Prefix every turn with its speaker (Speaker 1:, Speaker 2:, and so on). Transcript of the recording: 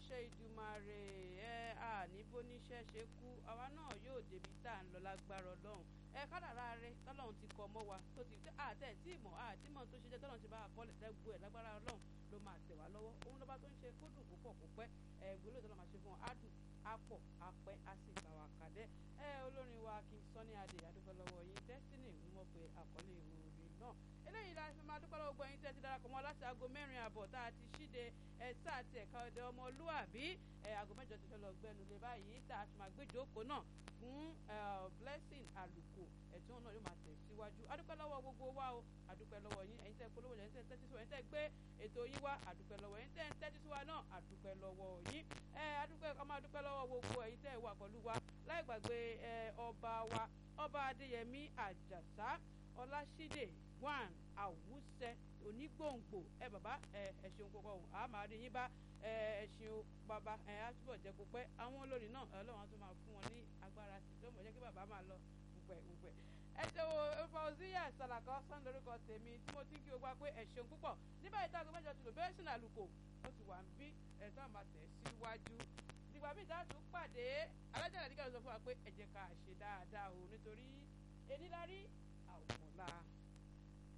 Speaker 1: láṣẹ ìdùmarè ẹ àní bóníṣẹ́ ṣe kú àwa náà yóò débi tá à ń lọ lágbára ọlọ́run ẹ kádàrá rẹ tọ́lọ́run ti kọ mọ́ wa tó ti àtẹ̀ tí ìmọ̀ àti ìmọ̀ tó ṣe jẹ́ tọ́lọ́run ti bá àkọọ́lẹ̀ dẹ́gbù ẹ̀ lágbára ọlọ́run ló máa tẹ̀ wá lọ́wọ́ òun lọ́ba tó ń ṣe kó dùn púpọ̀ kó pẹ́ ẹ gbólóò tó lọ́ máa ṣe fún wọn á dùn á pọ̀ á pẹ́ á sì gbà wá kàdẹ́ ẹ olórin wa King Sunny Adé adúpẹ́ lọ́wọ́ yín Destiny ń mọ̀ pé àkọlé ìròyìn náà eléyìí la fi máa dúpẹ́ lọ́wọ́ gbọ́ yín tẹ́ ti darapọ̀ mọ́ láti aago mẹ́rin àbọ̀ tá a ti ṣíde ẹ̀ sáà ti ẹ̀ka ọdẹ ọmọlúàbí ẹ̀ aago mẹ́jọ ti fẹ́ lọ gbẹ́nu lé báyìí tá a ti máa gbé ìjókòó náà fún blessing àlùkò ẹ̀tún náà yóò máa tẹ̀ síwájú adúpẹ́ lọ́wọ́ gbogbo wa o adúpẹ́ lọ́wọ́ yín ẹ̀yin tẹ́ polówó ẹ̀yin tẹ́ tẹ́tí sí wa ẹ̀yin tẹ́ gbé ètò yín wá adúpẹ́ lọ́wọ́ ẹ̀yin tẹ́ tẹ́tí sí wa náà adúpẹ́ lọ́wọ́ yín ẹ̀ adúpẹ́ ọmọ adúpẹ́ lọ́wọ́ gbogbo ẹ̀yin tẹ́ wà pẹ̀lú wa láì gbàgbé ọba wa ọba adéyẹmí àjàsá ọlásídè one àwùsẹ onígbòǹgbò ẹ bàbá ẹ ẹ ṣeun púpọ̀ ọ̀hún a máa rí yín bá ẹ ẹ ṣeun bàbá ẹ á túbọ̀ jẹ́ kó pẹ́ àwọn olórin náà ọlọ́run á tún máa fún wọn ní agbára sí tó mọ̀ jẹ́ kí bàbá máa lọ pùpẹ̀ pùpẹ̀ ẹ ṣe wo Fauziya Salako sàn lórúkọ tèmi tí mo ti kí o gbà pé ẹ ṣeun púpọ̀ nígbà yìí táàgó mẹ́jọ tìlò bẹ́ẹ̀ sìn àlùkò ó ti wà ń bí ẹ̀ tó máa tẹ̀ síwájú ìgbà míì tá a tún pàdé alájà nàdíkà ló sọ fún wa pé ẹ jẹ́ ká ṣe dáadáa o nítorí enílárí àwòmọ̀lá.